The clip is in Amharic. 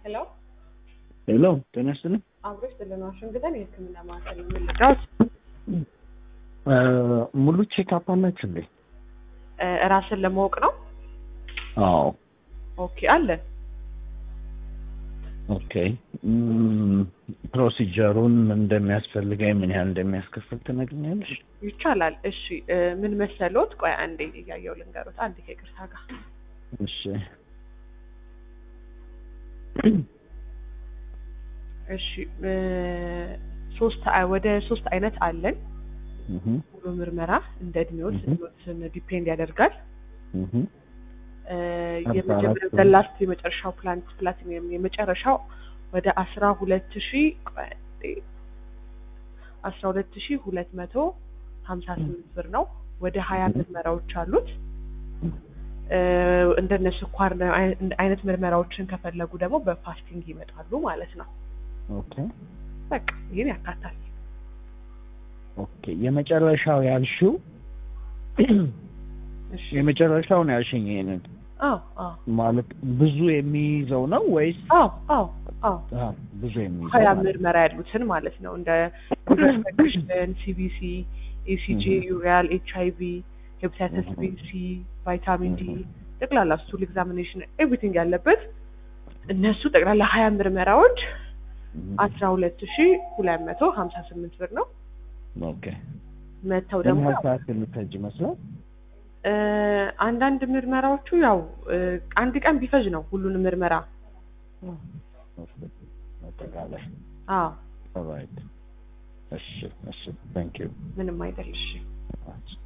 ሄሎ ሄሎ ጤና ይስጥልኝ። አብሮች ጥልን ዋሽንግተን የህክምና ማዕከል ነው የምንረዳዎት? ሙሉ ቼክአፕ አላችሁ እንዴ? ራስን ለማወቅ ነው። አዎ። ኦኬ አለን። ኦኬ እም፣ ፕሮሲጀሩን ምን እንደሚያስፈልገኝ ምን ያህል እንደሚያስከፍል ትነግኛለሽ? ይቻላል። እሺ እ፣ ምን መሰሎት? ቆይ አንዴ እያየው ልንገሮት። አንዴ ከይቅርታ ጋር እሺ እሺ እ፣ ሶስት አ- ወደ ሶስት አይነት አለን እህ ሙሉ ምርመራ እንደ እድሜዎት Mhm. እድሜዎትን ዲፔንድ ያደርጋል። እህ እ፣ አስራ የመጀመሪያው አራት ዘላስት የመጨረሻው ፕላንት ፕላቲኒየም የመጨረሻው ወደ አስራ ሁለት ሺ አስራ ሁለት ሺ ሁለት መቶ ሀምሳ ስምንት ብር ነው። ወደ ሀያ Mhm. ምርመራዎች አሉት። እ፣ እንደነ ስኳር አይ- አይነት ምርመራዎችን ከፈለጉ ደግሞ በፋስቲንግ ይመጣሉ ማለት ነው። ኦኬ በቃ ይህን ያካታል። ኦኬ የመጨረሻው ያልሽው እሺ የመጨረሻውን ያልሽኝ ይሄንን አዎ አዎ ማለት ብዙ የሚይዘው ነው ወይስ አዎ አዎ አዎ አ፣ ብዙ የሚይዘው ሀያ ማለት ነው? ምርመራ ያሉትን ማለት ነው። እንደ ኢንፌክሽን፣ ሲቢሲ፣ ኢሲጂ፣ Mhm. ዩሪያል፣ ኤች አይ ቪ፣ ሄፓታይተስ ቢ፣ Mhm. ሲ፣ ቫይታሚን ዲ Mhm. ጠቅላላ ስቱል ኤግዛሚኔሽን ኤቭሪቲንግ ያለበት እነሱ ጠቅላላ ሀያ ምርመራዎች እህ አስራ ሁለት ሺ ሁለት መቶ ሀምሳ ስምንት ብር ነው። ኦኬ መተው ምን ደግሞ ያህል ሰዓት የሚፈጅ ይመስላል? እ፣ አንዳንድ ምርመራዎቹ ያው እ፣ አንድ ቀን ቢፈጅ ነው ሁሉንም ምርመራ። ኦኬ አጠቃላይ አዎ ኦልራይት እሺ እሺ ታንክ ዩ ምንም አይደል። እሺ